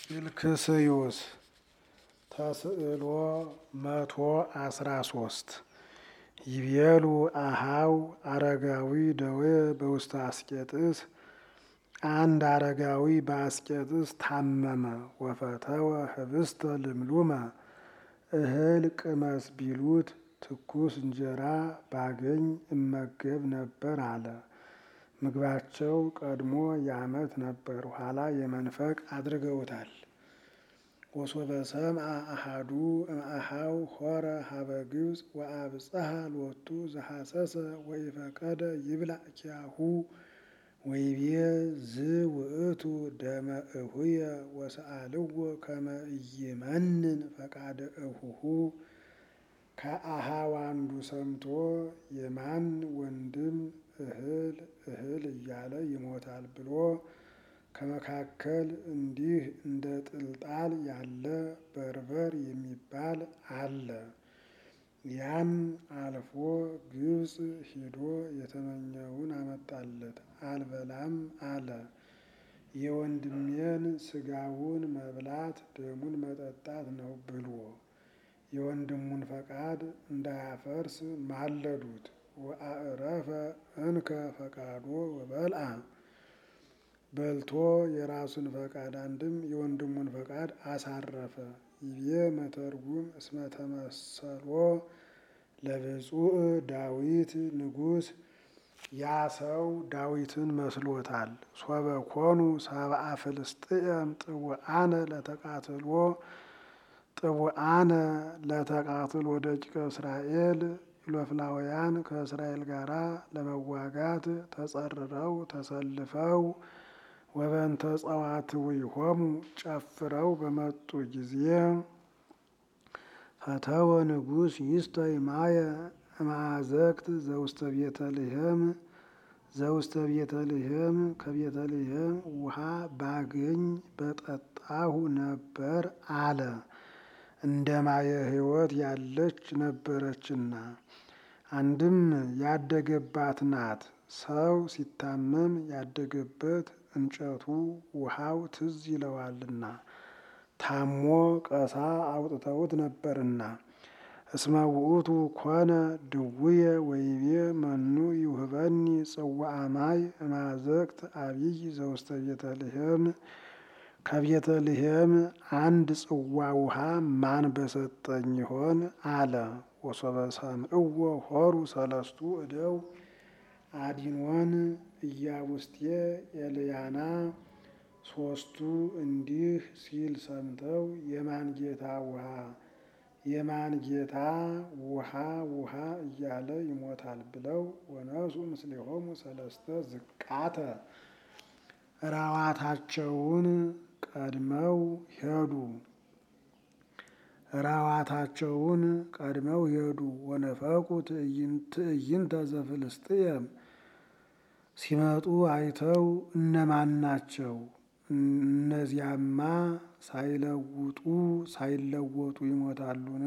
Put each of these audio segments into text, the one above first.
ፊልክስዩስ ተስዕሎ መቶ አስራ ሶስት ይቤሉ አሃው አረጋዊ ደዌ በውስተ አስቄጥስ አንድ አረጋዊ በአስቄጥስ ታመመ። ወፈተወ ህብስተ ልምሉመ እህል ቅመስ ቢሉት ትኩስ እንጀራ ባገኝ እመገብ ነበር አለ። ምግባቸው ቀድሞ የዓመት ነበር፣ ኋላ የመንፈቅ አድርገውታል። ወሶበ ሰምዐ አሐዱ እምአኀው ሖረ ሀበ ግብፅ ወአብጽሐ ሎቱ ዘሐሰሰ ወኢፈቀደ ይብላዕ ኪያሁ ወይቤ ዝውእቱ ደመ እሁየ ወሰአልዎ ከመ ኢይመንን ፈቃደ እሁሁ። ከአኀው አንዱ ሰምቶ የማን ወንድም እህል እህል እያለ ይሞታል ብሎ ከመካከል እንዲህ እንደ ጥልጣል ያለ በርበር የሚባል አለ። ያም አልፎ ግብፅ ሂዶ የተመኘውን አመጣለት። አልበላም አለ። የወንድሜን ሥጋውን መብላት ደሙን መጠጣት ነው ብሎ የወንድሙን ፈቃድ እንዳያፈርስ ማለዱት። ወአዕረፈ እንከ ፈቃዶ ወበልዐ በልቶ የራሱን ፈቃድ አንድም የወንድሙን ፈቃድ አሳረፈ። ይቤ መተርጉም እስመ ተመሰሎ ለብፁዕ ዳዊት ንጉሥ ያ ሰው ዳዊትን መስሎታል። ሶበ ኮኑ ሰብአ ፍልስጥኤም ጥውአነ ለተቃትሎ ጥውአነ ለተቃትሎ ደቂቀ እስራኤል ኢሎፍላውያን ከእስራኤል ጋር ለመዋጋት ተጸርረው ተሰልፈው ወበንተ ጸዋትዊሆሙ ጨፍረው በመጡ ጊዜ ፈተወ ንጉሥ ይስተ ማየ እምአዘቅት ዘውስተ ቤተልሔም ዘውስተ ቤተልሔም ከቤተልሔም ውሃ ባገኝ በጠጣሁ ነበር አለ። እንደ ማየ ሕይወት ያለች ነበረችና አንድም ያደገባት ናት። ሰው ሲታመም ያደገበት እንጨቱ ውሃው ትዝ ይለዋልና ታሞ ቀሳ አውጥተውት ነበርና። እስመ ውእቱ ኮነ ድውየ ወይቤ መኑ ይውህበኒ ጽዋዐ ማይ እምአዘቅት አቢይ ዘውስተ ቤተልሔም ከቤተልሔም አንድ ጽዋ ውሃ ማን በሰጠኝ ይሆን አለ። ወሶበ ሰምዕዎ ሖሩ ሰለስቱ እደው አዲኖን ኢያቡስቴ ኤልያና ሶስቱ እንዲህ ሲል ሰምተው የማን ጌታ ውሃ የማን ጌታ ውሃ ውሃ እያለ ይሞታል ብለው ወነሱ ምስሌሆሙ ሰለስተ ዝቃተ ራዋታቸውን ቀድመው ሄዱ። ራዋታቸውን ቀድመው ሄዱ። ወነፈቁ ትዕይንተ ዘፍልስጥኤም ሲመጡ አይተው እነማን ናቸው? እነዚያማ ሳይለውጡ ሳይለወጡ ይሞታሉን?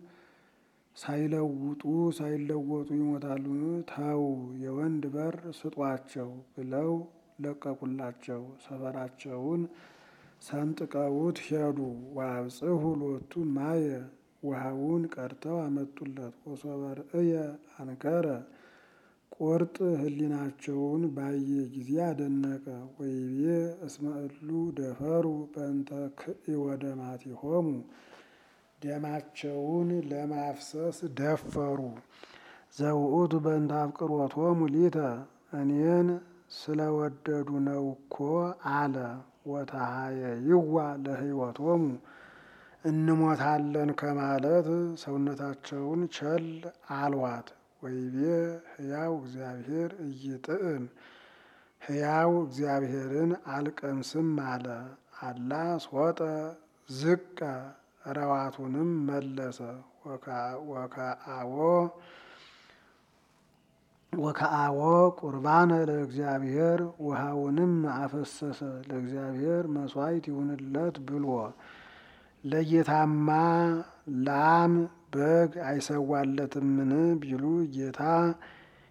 ሳይለውጡ ሳይለወጡ ይሞታሉን? ተው የወንድ በር ስጧቸው ብለው ለቀቁላቸው። ሰፈራቸውን ሰንጥቀውት ሄዱ። ወአብጽሑ ሎቱ ማየ ውሃውን ቀድተው አመጡለት። ወሶበ ርእየ አንከረ ቁርጥ ሕሊናቸውን ባየ ጊዜ አደነቀ። ወይቤ እስመ እሉ ደፈሩ በእንተ ክእወ ደማቲሆሙ ደማቸውን ለማፍሰስ ደፈሩ። ዘውእቱ በእንተ አፍቅሮቶሙ ሊተ እኔን ስለወደዱ ነው እኮ አለ። ወተሃየይዋ ለሕይወቶሙ እንሞታለን ከማለት ሰውነታቸውን ቸል አልዋት። ወይቤ ሕያው እግዚአብሔር ኢይጥዕም ሕያው እግዚአብሔርን አልቀምስም አለ። አላ ሶጠ ዝቀ ረዋቱንም መለሰ። ወከአዎ ወከአዎ ቁርባነ ለእግዚአብሔር ውሃውንም አፈሰሰ ለእግዚአብሔር መሥዋዕት ይሁንለት ብሎ ለጌታማ ላም በግ አይሰዋለትምን ቢሉ ጌታ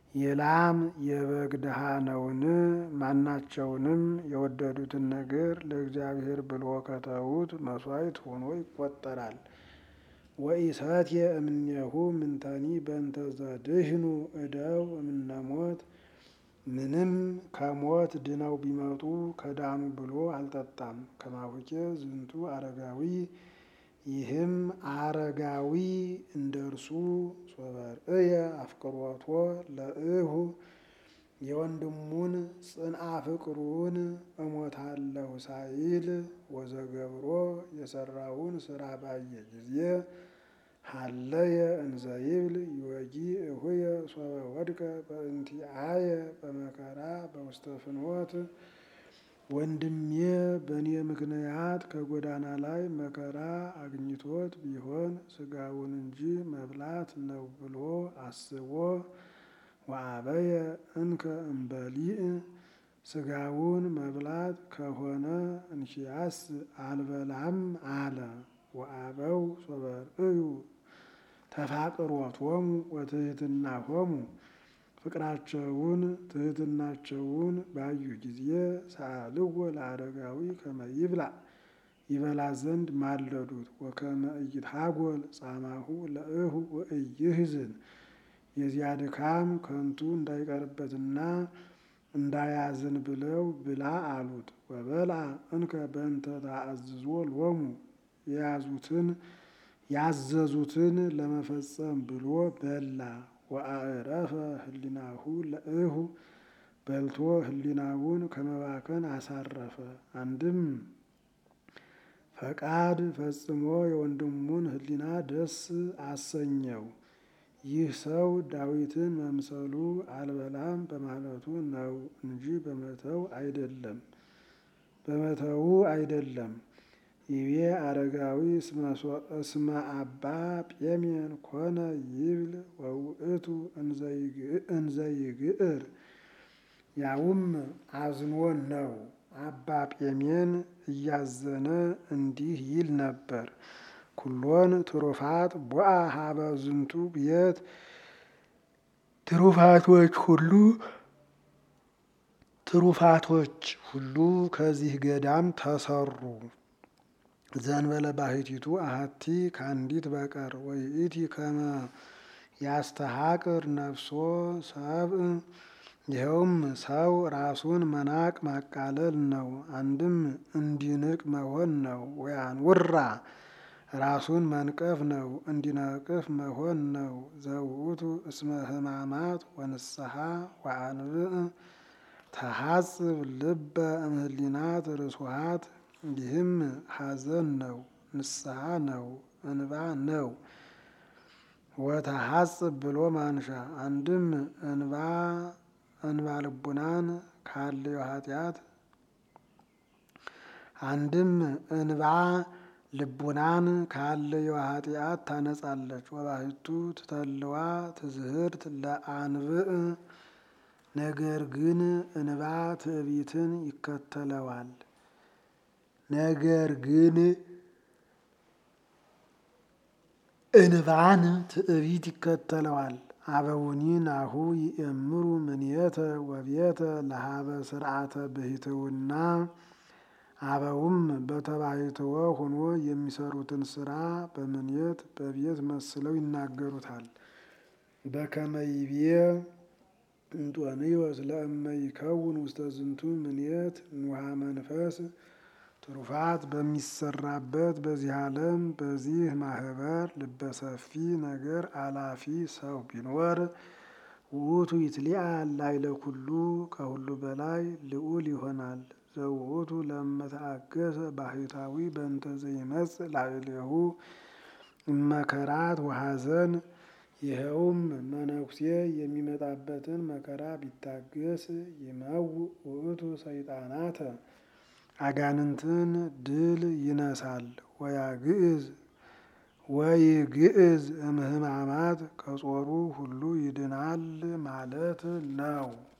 የላም የበግ ድሃ ነውን? ማናቸውንም የወደዱትን ነገር ለእግዚአብሔር ብሎ ከተዉት መሥዋዕት ሆኖ ይቆጠራል። ወኢሰትየ እምኔሁ ምንተኒ በእንተ ዘድህኑ እደው እምነሞት ምንም ከሞት ድነው ቢመጡ ከዳኑ ብሎ አልጠጣም። ከማሁኬ ዝንቱ አረጋዊ ይህም አረጋዊ እንደ እርሱ ሶበርእየ አፍቅሮቶ ለእሁ የወንድሙን ጽንአ ፍቅሩን እሞታለሁ ሳይል ወዘገብሮ የሰራውን ስራ ባየ ጊዜ ሀለየ እንዘይብል ይወጊ እሁየ ሶበ ወድቀ በእንቲአየ በመከራ በውስተ ፍኖት ወንድሜ በእኔ ምክንያት ከጎዳና ላይ መከራ አግኝቶት ቢሆን ስጋውን እንጂ መብላት ነው ብሎ አስቦ ወአበየ እንከ እምበሊእ ስጋውን መብላት ከሆነ እንኪያስ አልበላም አለ። ወአበው ሶበርእዩ ተፋቅሮቶሙ ወትሕትናሆሙ ፍቅራቸውን ትሕትናቸውን ባዩ ጊዜ ሰአልዎ ለአረጋዊ ከመ ይብላ ይበላ ዘንድ ማለዱት። ወከመ ኢይትሐጐል ጻማሁ ለእሁ ወኢይሕዝን የዚያ ድካም ከንቱ እንዳይቀርበትና እንዳያዝን ብለው ብላ አሉት። ወበልዐ እንከ በእንተ ተአዝዞ ሎሙ የያዙትን ያዘዙትን ለመፈጸም ብሎ በላ። ወአዕረፈ ህሊናሁ ለእሁ በልቶ ህሊናውን ከመባከን አሳረፈ። አንድም ፈቃድ ፈጽሞ የወንድሙን ህሊና ደስ አሰኘው። ይህ ሰው ዳዊትን መምሰሉ አልበላም በማለቱ ነው እንጂ በመተው አይደለም በመተው አይደለም። ይቤ አረጋዊ እስመ አባ ጴሜን ኮነ ይብል ወውእቱ እንዘይግዕር ያውም አዝኖ ነው። አባ ጴሜን እያዘነ እንዲህ ይል ነበር። ኩሎን ትሩፋት ቦአ ሀበ ዝንቱ ቤት ትሩፋቶች ሁሉ ትሩፋቶች ሁሉ ከዚህ ገዳም ተሰሩ። ዘንበለ ባሕቲቱ አሐቲ ከአንዲት በቀር ወይእቲ ከመ ያስተሐቅር ነፍሶ ሰብእ ይኸውም ሰው ራሱን መናቅ ማቃለል ነው። አንድም እንዲንቅ መሆን ነው። ወያንውራ ራሱን መንቀፍ ነው። እንዲነቅፍ መሆን ነው። ዘውእቱ እስመ ሕማማት ወንስሐ ወአንብዕ ተሐጽብ ልበ እምህሊናት ርሱሃት ይህም ሐዘን ነው። ንስሐ ነው። እንባ ነው። ወተሐጽብ ብሎ ማንሻ አንድም እንባ እንባ ልቡናን ካለው ኃጢአት አንድም እንባ ልቡናን ካለው ኃጢአት ታነጻለች። ወባሕቱ ትተልዋ ትዝህርት ለአንብዕ ነገር ግን እንባ ትዕቢትን ይከተለዋል። ነገር ግን እንባን ትዕቢት ይከተለዋል። አበውኒ ናሁ ይእምሩ ምንየተ ወቤተ ለሀበ ስርዓተ ብሂትውና አበውም በተባሕትዎ ሆኖ የሚሰሩትን ስራ በምንየት በቤት መስለው ይናገሩታል። በከመ ይቤ እንጦንዮስ ለእመ ይከውን ውስተ ዝንቱ ምንየት ንውሃ መንፈስ ትሩፋት በሚሰራበት በዚህ ዓለም በዚህ ማህበር ልበሰፊ ነገር አላፊ ሰው ቢኖር ውእቱ ይትሊአል ላዕለ ኩሉ ከሁሉ በላይ ልዑል ይሆናል። ዘውእቱ ለመተአገሰ ባሕታዊ በእንተ ዘይመጽእ ላዕሌሁ እመከራት ወሐዘን ይኸውም መነኩሴ የሚመጣበትን መከራ ቢታገስ ይመውእ ውእቱ ሰይጣናተ አጋንንትን ድል ይነሳል። ወያግዕዝ ወይግዕዝ እምህማማት ከጾሩ ሁሉ ይድናል ማለት ነው።